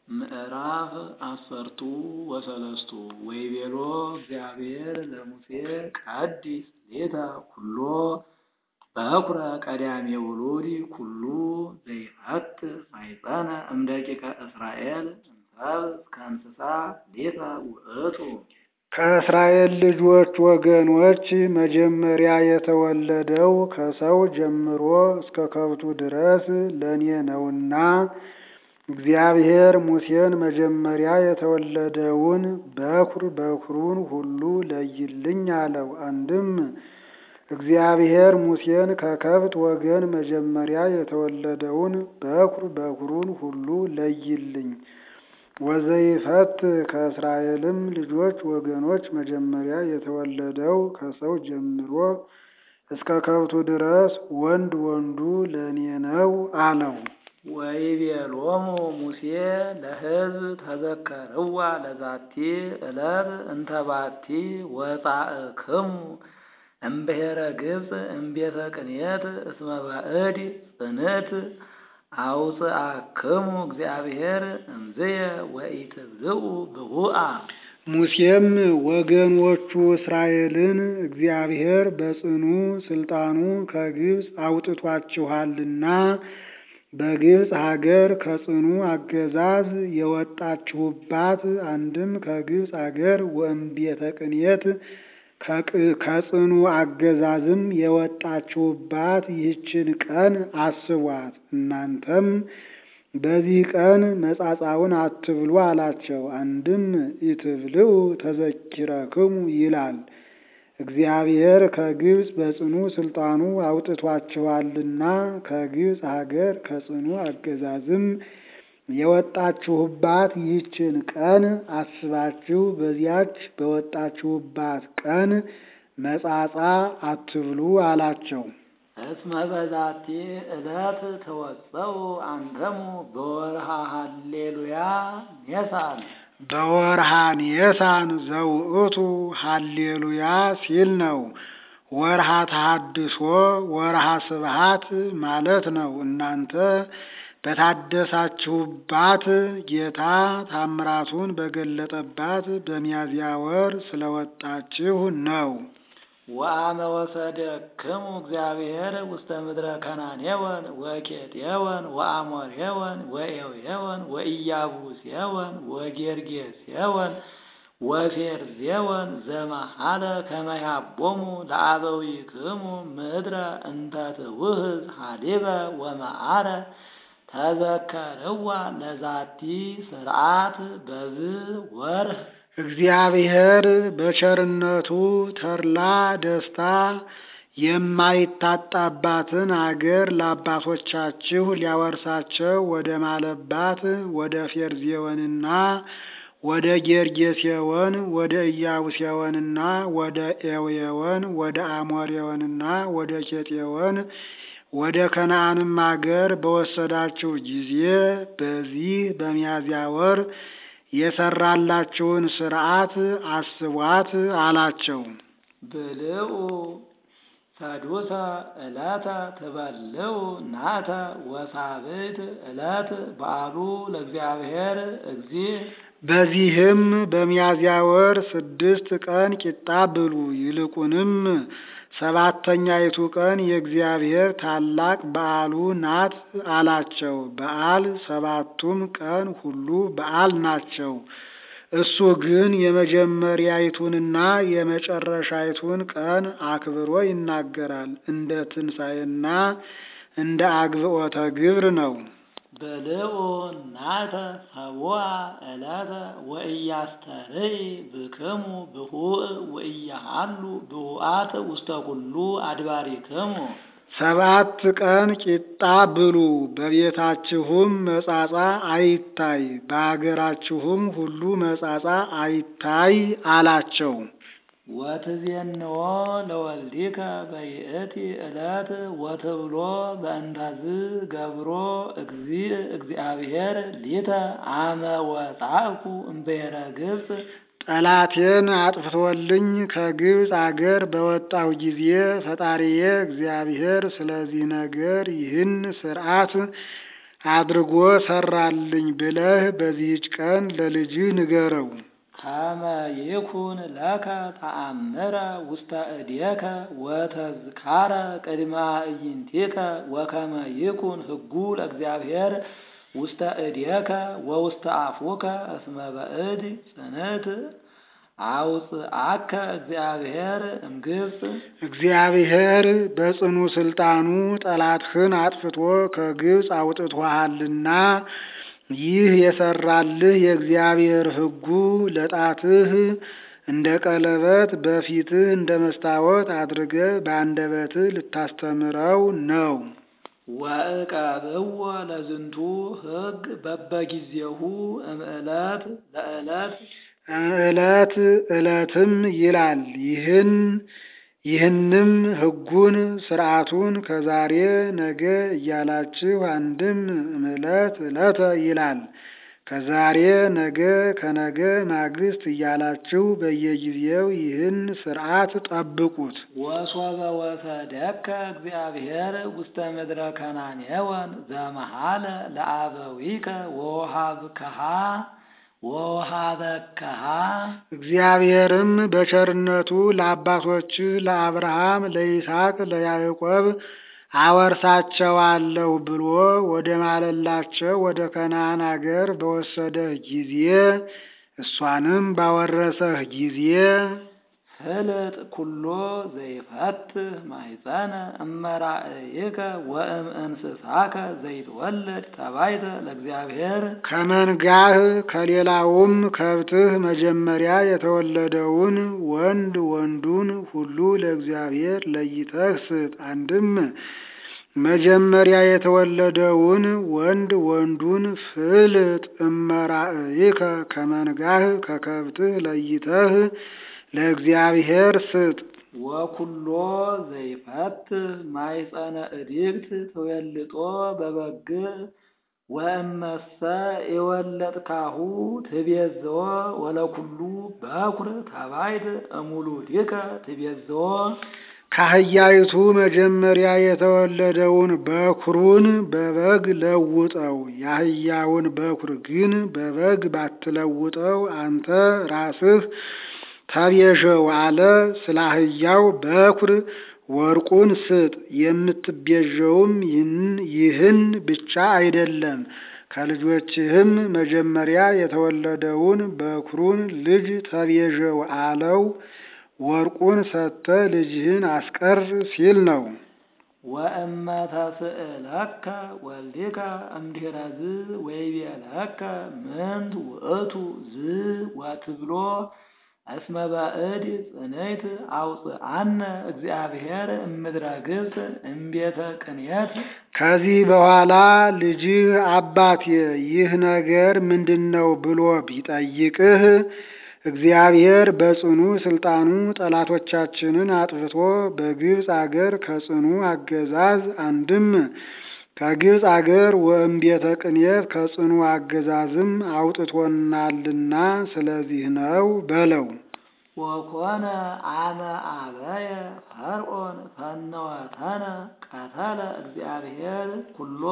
ምዕራፍ አሰርቱ ወሰለስቱ ወይቤሎ እግዚአብሔር ለሙሴ ቀድስ ሌተ ኩሎ በኵረ ቀዳሜ ውሉድ ኩሉ ዘይፈትሕ ማኅፀነ እምደቂቀ እስራኤል እምሰብእ እስከ እንስሳ ሌተ ውእቱ። ከእስራኤል ልጆች ወገኖች መጀመሪያ የተወለደው ከሰው ጀምሮ እስከ ከብቱ ድረስ ለእኔ ነውና እግዚአብሔር ሙሴን መጀመሪያ የተወለደውን በኵር በኵሩን ሁሉ ለይልኝ አለው። አንድም እግዚአብሔር ሙሴን ከከብት ወገን መጀመሪያ የተወለደውን በኵር በኵሩን ሁሉ ለይልኝ ወዘይፈትሕ ከእስራኤልም ልጆች ወገኖች መጀመሪያ የተወለደው ከሰው ጀምሮ እስከ ከብቱ ድረስ ወንድ ወንዱ ለእኔ ነው አለው። ወይቤሎሙ ሙሴ ለሕዝብ ተዘከርዋ ለዛቲ ዕለት እንተ ባቲ ወጻእክሙ እምብሔረ ግብፅ እምቤተ ቅንየት እስመ ባዕድ ጽንዕት አውፅአክሙ እግዚአብሔር እምዝየ ወኢትብልዑ ብሁአ። ሙሴም ወገኖቹ እስራኤልን እግዚአብሔር በጽኑ ሥልጣኑ ከግብፅ አውጥቷችኋልና በግብፅ ሀገር ከጽኑ አገዛዝ የወጣችሁባት አንድም ከግብፅ አገር ወእምቤተ ቅንየት ከጽኑ አገዛዝም የወጣችሁባት ይህችን ቀን አስቧት። እናንተም በዚህ ቀን መጻጻውን አትብሉ አላቸው። አንድም ኢትብልዑ ተዘኪረክሙ ይላል። እግዚአብሔር ከግብፅ በጽኑ ሥልጣኑ አውጥቷችኋልና ከግብፅ ሀገር ከጽኑ አገዛዝም የወጣችሁባት ይህችን ቀን አስባችሁ በዚያች በወጣችሁባት ቀን መጻጻ አትብሉ አላቸው። እስመ በዛቲ ዕለት ተወፀው አንተሙ በወርሃ ሃሌሉያ ኔሳን በወርሃ ኔሳን ዘውእቱ ሃሌሉያ ሲል ነው። ወርሃ ተሐድሶ ወርሃ ስብሃት ማለት ነው። እናንተ በታደሳችሁባት ጌታ ታምራቱን በገለጠባት በሚያዝያ ወር ስለወጣችሁ ነው። ወአመ ወሰደክሙ እግዚአብሔር ውስተ ምድረ ከናኔወን ወኬጤወን ወአሞሬወን ወኤውየወን ወኢያቡሴወን ወጌርጌሴወን ወፌርዜወን ዘመሃለ ከመ ያቦሙ ለአበዊክሙ ምድረ እንተ ትውህዝ ሀሊበ ወመዓረ ተዘከርዋ ለዛቲ ስርዓት በዝ ወርህ እግዚአብሔር በቸርነቱ ተድላ ደስታ የማይታጣባትን አገር ለአባቶቻችሁ ሊያወርሳቸው ወደ ማለባት ወደ ፌርዜወንና ወደ ጌርጌሴወን ወደ ኢያቡሴወንና ወደ ኤውየወን ወደ አሞሬወንና ወደ ኬጤወን ወደ ከነዓንም አገር በወሰዳችሁ ጊዜ በዚህ በሚያዝያ ወር የሰራላችሁን ሥርዓት አስቧት አላቸው። ብልዑ ሰዱሰ ዕለተ ትበልዑ ናተ ወሳብዕት ዕለት በዓሉ ለእግዚአብሔር እግዚእ። በዚህም በሚያዝያ ወር ስድስት ቀን ቂጣ ብሉ። ይልቁንም ሰባተኛይቱ ቀን የእግዚአብሔር ታላቅ በዓሉ ናት አላቸው። በዓል ሰባቱም ቀን ሁሉ በዓል ናቸው። እሱ ግን የመጀመሪያይቱንና የመጨረሻይቱን ቀን አክብሮ ይናገራል። እንደ ትንሣኤና እንደ አግብኦተ ግብር ነው። ብልዑ ናተ ሰቡአ ዕለተ ወኢያስተርኢ ብክሙ ብሁእ ወኢያሃሉ ብሁአት ውስተ ኩሉ አድባሪክሙ። ሰባት ቀን ቂጣ ብሉ፣ በቤታችሁም መጻጻ አይታይ፣ በአገራችሁም ሁሉ መጻጻ አይታይ አላቸው። ወትዜንዎ ለወልዲከ በይእቲ ዕለት ወትብሎ በእንተዝ ገብሮ እግዚእ እግዚአብሔር ሊተ አመ ወጻእኩ እምብሔረ ግብፅ ጠላቴን አጥፍቶልኝ ከግብፅ አገር በወጣሁ ጊዜ ፈጣሪዬ እግዚአብሔር ስለዚህ ነገር ይህን ሥርዓት አድርጎ ሰራልኝ ብለህ በዚህች ቀን ለልጅህ ንገረው። ከመ ይኩን ለከ ተአምረ ውስተ እዴከ ወተዝካረ ቅድመ ኢይንቲከ ወከመ ይኩን ሕጉ ለእግዚአብሔር ውስተ እዴከ ወውስተ አፉከ እስመ በእድ ጽንዕት አውፅአከ እግዚአብሔር እምግብፅ እግዚአብሔር በጽኑ ስልጣኑ ጠላትህን አጥፍቶ ከግብፅ አውጥቶሃልና ይህ የሰራልህ የእግዚአብሔር ሕጉ ለጣትህ እንደ ቀለበት በፊትህ እንደ መስታወት አድርገህ በአንደበትህ ልታስተምረው ነው። ወእቀብዎ ለዝንቱ ሕግ በበጊዜሁ እምዕለት ለዕለት ዕለት ዕለትም ይላል። ይህን ይህንም ሕጉን ስርዓቱን ከዛሬ ነገ እያላችሁ አንድም እምዕለት ዕለተ ይላል ከዛሬ ነገ ከነገ ማግስት እያላችሁ በየጊዜው ይህን ስርዓት ጠብቁት። ወሶበ ወሰደከ እግዚአብሔር ውስተ ምድረ ከናኔወን ዘመሃለ ለአበዊከ ወውሃብከሃ ወውሃበከሃ እግዚአብሔርም በቸርነቱ ለአባቶችህ ለአብርሃም፣ ለይስሐቅ፣ ለያዕቆብ አወርሳቸዋለሁ ብሎ ወደ ማለላቸው ወደ ከነዓን አገር በወሰደህ ጊዜ እሷንም ባወረሰህ ጊዜ ፍልጥ ኩሎ ዘይፈትህ ማሕፀነ እመራእይከ ወእም እንስሳከ ዘይትወለድ ተባይተ ለእግዚአብሔር ከመንጋህ ከሌላውም ከብትህ መጀመሪያ የተወለደውን ወንድ ወንዱን ሁሉ ለእግዚአብሔር ለይተህ ስጥ። አንድም መጀመሪያ የተወለደውን ወንድ ወንዱን ፍልጥ እመራእይከ ከመንጋህ ከከብትህ ለይተህ ለእግዚአብሔር ስጥ። ወኩሎ ዘይፈትህ ማሕፀነ እድግት ትዌልጦ በበግዕ ወእመሰ የወለጥካሁ ትቤዝዎ ወለኩሉ በኩር ተባይት እሙሉዲከ ትቤዝዎ ከአህያይቱ መጀመሪያ የተወለደውን በኩሩን በበግ ለውጠው፣ የአህያውን በኩር ግን በበግ ባትለውጠው አንተ ራስህ ተቤዠው አለ። ስለ አህያው በኩር ወርቁን ስጥ። የምትቤዠውም ይህን ብቻ አይደለም፣ ከልጆችህም መጀመሪያ የተወለደውን በኩሩን ልጅ ተቤዠው አለው። ወርቁን ሰጥተህ ልጅህን አስቀር ሲል ነው። ወእመ ተስእለከ ወልዲከ እምድኅረ ዝ ወይቤለከ ምንት ውእቱ ዝ ወትብሎ እስመ ባዕድ ጽንዕት አውፅአነ እግዚአብሔር እምድረ ግብፅ እምቤተ ቅንየት ከዚህ በኋላ ልጅህ አባቴ ይህ ነገር ምንድን ነው ብሎ ቢጠይቅህ እግዚአብሔር በጽኑ ስልጣኑ ጠላቶቻችንን አጥፍቶ በግብፅ አገር ከጽኑ አገዛዝ አንድም ከግብፅ አገር ወእምቤተ ቅንየት ከጽኑ አገዛዝም አውጥቶናልና ስለዚህ ነው በለው። ወኮነ አመ አበየ ፈርዖን ፈነወተነ ቀተለ እግዚአብሔር ኩሎ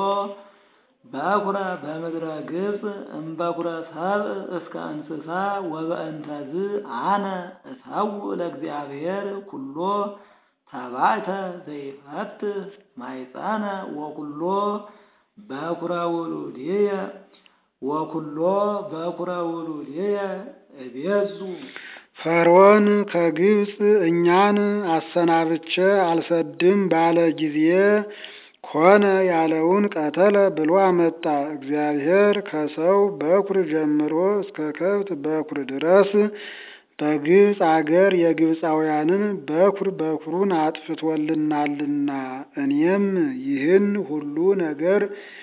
በኩረ በምድረ ግብፅ እምበኩረ ሰብእ እስከ እንስሳ ወበእንተዝ አነ እሰውእ ለእግዚአብሔር ኩሎ ተባይተ ዘይፈትህ ማይፀነ ወኩሎ በኩረ ውሉድየ ወኩሎ በኩረ ውሉድየ እቤዙ ፈርዖን ከግብፅ እኛን አሰናብቼ አልሰድም ባለ ጊዜ ኮነ ያለውን ቀተለ ብሎ አመጣ። እግዚአብሔር ከሰው በኩር ጀምሮ እስከ ከብት በኩር ድረስ በግብፅ አገር የግብፃውያንን በኩር በኩሩን አጥፍቶልናልና እኔም ይህን ሁሉ ነገር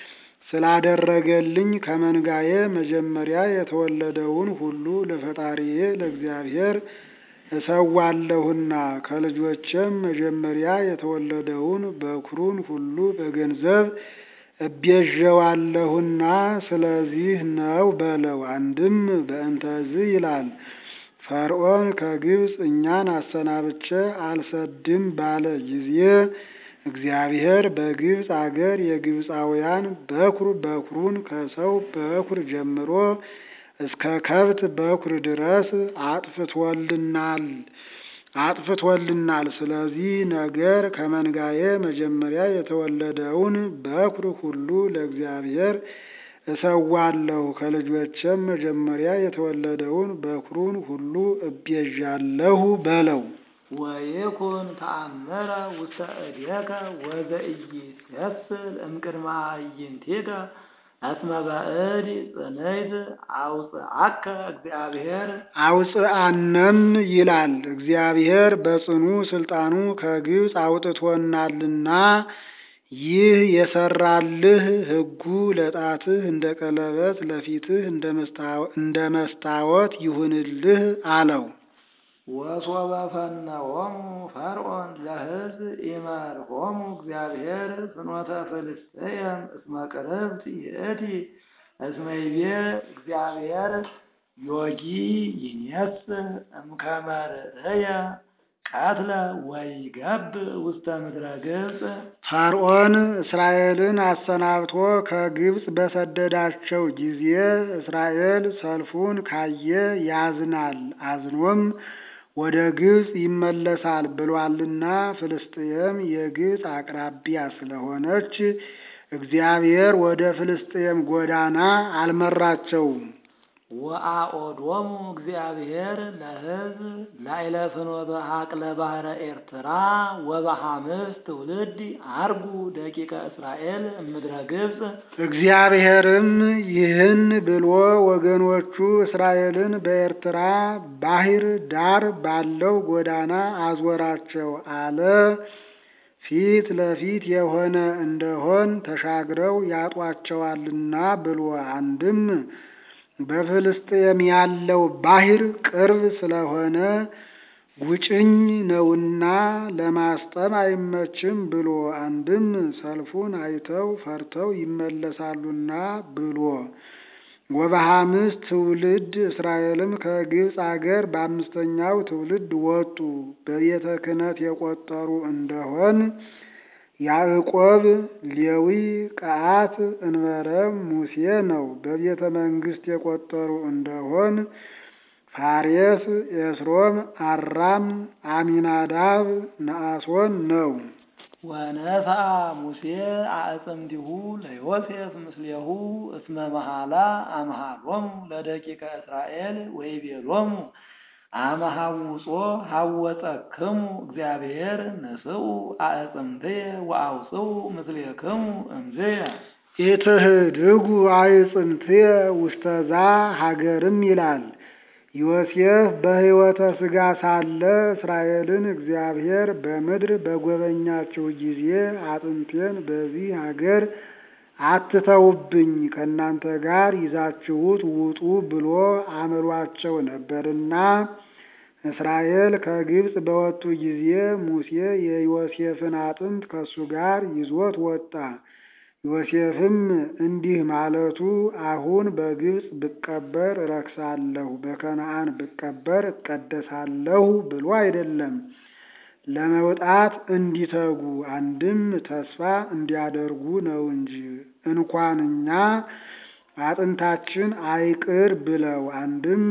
ስላደረገልኝ ከመንጋዬ መጀመሪያ የተወለደውን ሁሉ ለፈጣሪዬ ለእግዚአብሔር እሰዋለሁና ከልጆቼም መጀመሪያ የተወለደውን በኩሩን ሁሉ በገንዘብ እቤዠዋለሁና ስለዚህ ነው በለው። አንድም በእንተዝ ይላል። ፈርዖን ከግብፅ እኛን አሰናብቼ አልሰድም ባለ ጊዜ እግዚአብሔር በግብፅ አገር የግብፃውያን በኩር በኩሩን ከሰው በኩር ጀምሮ እስከ ከብት በኩር ድረስ አጥፍቶልናል አጥፍቶልናል። ስለዚህ ነገር ከመንጋዬ መጀመሪያ የተወለደውን በኩር ሁሉ ለእግዚአብሔር እሰዋለሁ፣ ከልጆቼም መጀመሪያ የተወለደውን በኩሩን ሁሉ እቤዣለሁ በለው። ወይኩን ተአምረ ውስተ እዴከ ወዘኢይሴስል እምቅድመ አዕይንቲከ እስመ ባዕድ ጽንዕት አውፅአከ እግዚአብሔር አውፅአነም ይላል እግዚአብሔር በጽኑ ስልጣኑ ከግብፅ አውጥቶናልና ይህ የሰራልህ ሕጉ ለጣትህ እንደ ቀለበት ለፊትህ እንደ መስታወት ይሁንልህ አለው። ወሶበ ፈነዎሙ ፈርዖን ለሕዝብ ኢመርሖሙ እግዚአብሔር ፍኖተ ፍልስጥኤም እስመ ቅርብት ይእቲ እስመ ይቤ እግዚአብሔር ዮጊ ይኔስ እምከመ ርእየ ቀትለ ወይገብእ ውስተ ምድረ ግብፅ ፈርዖን እስራኤልን አሰናብቶ ከግብፅ በሰደዳቸው ጊዜ እስራኤል ሰልፉን ካየ ያዝናል፣ አዝኖም ወደ ግብፅ ይመለሳል ብሏልና ፍልስጥኤም የግብፅ አቅራቢያ ስለሆነች እግዚአብሔር ወደ ፍልስጥኤም ጎዳና አልመራቸውም። ወአኦዶሙ እግዚአብሔር ለሕዝብ ላዕለ ፍኖተ ሀቅለ ባሕረ ኤርትራ ወበሐምስት ትውልድ አርጉ ደቂቀ እስራኤል እምድረ ግብፅ እግዚአብሔርም ይህን ብሎ ወገኖቹ እስራኤልን በኤርትራ ባሕር ዳር ባለው ጎዳና አዞራቸው አለ። ፊት ለፊት የሆነ እንደሆን ተሻግረው ያጧቸዋልና ብሎ አንድም በፍልስጥኤም ያለው ባሕር ቅርብ ስለሆነ ጉጭኝ ነውና ለማስጠም አይመችም ብሎ አንድም ሰልፉን አይተው ፈርተው ይመለሳሉና ብሎ ወበሐምስት ትውልድ እስራኤልም ከግብፅ አገር በአምስተኛው ትውልድ ወጡ። በቤተ ክህነት የቆጠሩ እንደሆን ያዕቆብ፣ ሌዊ፣ ቀዓት፣ እንበረም፣ ሙሴ ነው። በቤተ መንግስት የቆጠሩ እንደሆን ፋሬስ፣ ኤስሮም፣ አራም፣ አሚናዳብ፣ ነአሶን ነው። ወነስአ ሙሴ አዕጽምቲሁ ለዮሴፍ ምስሌሁ እስመ መሃላ አምሃሎሙ ለደቂቀ እስራኤል ወይቤሎሙ አመ ሐውጾ ሐወጸክሙ እግዚአብሔር ንስኡ አዕጽምትየ ወአውፅኡ ምስሌክሙ እምዝየ ኢትህድጉ አዕጽምትየ ውስተዛ ሀገርም ይላል። ዮሴፍ በሕይወተ ሥጋ ሳለ እስራኤልን እግዚአብሔር በምድር በጎበኛችሁ ጊዜ አጥንቴን በዚህ ሀገር አትተውብኝ ከእናንተ ጋር ይዛችሁት ውጡ ብሎ አምሏቸው ነበርና እስራኤል ከግብፅ በወጡ ጊዜ ሙሴ የዮሴፍን አጥንት ከእሱ ጋር ይዞት ወጣ። ዮሴፍም እንዲህ ማለቱ አሁን በግብፅ ብቀበር እረክሳለሁ፣ በከነዓን ብቀበር እቀደሳለሁ ብሎ አይደለም። ለመውጣት እንዲተጉ አንድም ተስፋ እንዲያደርጉ ነው እንጂ እንኳን እኛ አጥንታችን አይቅር ብለው አንድም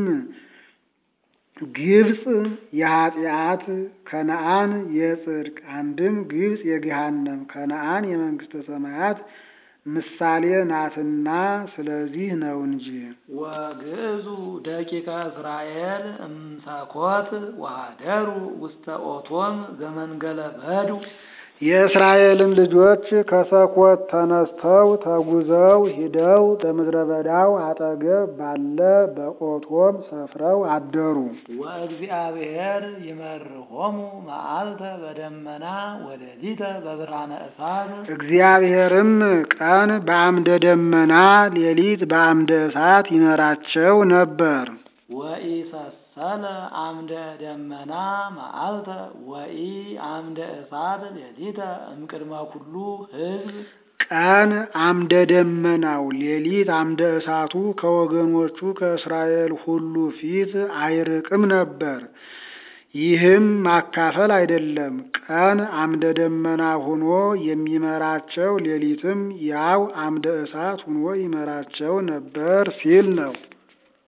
ግብፅ የኃጢአት ከነዓን የጽድቅ አንድም ግብፅ የገሃነም ከነዓን የመንግስተ ሰማያት ምሳሌ ናትና ስለዚህ ነው እንጂ። ወግዕዙ ደቂቀ እስራኤል እምሰኮት ወኀደሩ ውስተ ኦቶም ዘመንገለ በዱ የእስራኤልም ልጆች ከሰኮት ተነስተው ተጉዘው ሂደው በምድረ በዳው አጠገብ ባለ በኦቶም ሰፍረው አደሩ። ወእግዚአብሔር ይመርሖሙ መዓልተ በደመና ወሌሊተ በብርሃነ እሳት እግዚአብሔርም ቀን በአምደ ደመና ሌሊት በአምደ እሳት ይመራቸው ነበር። ወኢሰሰለ አምደ ደመና መዓልተ ወኢ አምደ እሳት ሌሊተ እምቅድመ ኩሉ ሕዝብ ቀን አምደ ደመናው ሌሊት አምደ እሳቱ ከወገኖቹ ከእስራኤል ሁሉ ፊት አይርቅም ነበር። ይህም ማካፈል አይደለም። ቀን አምደ ደመና ሆኖ የሚመራቸው፣ ሌሊትም ያው አምደ እሳት ሆኖ ይመራቸው ነበር ሲል ነው።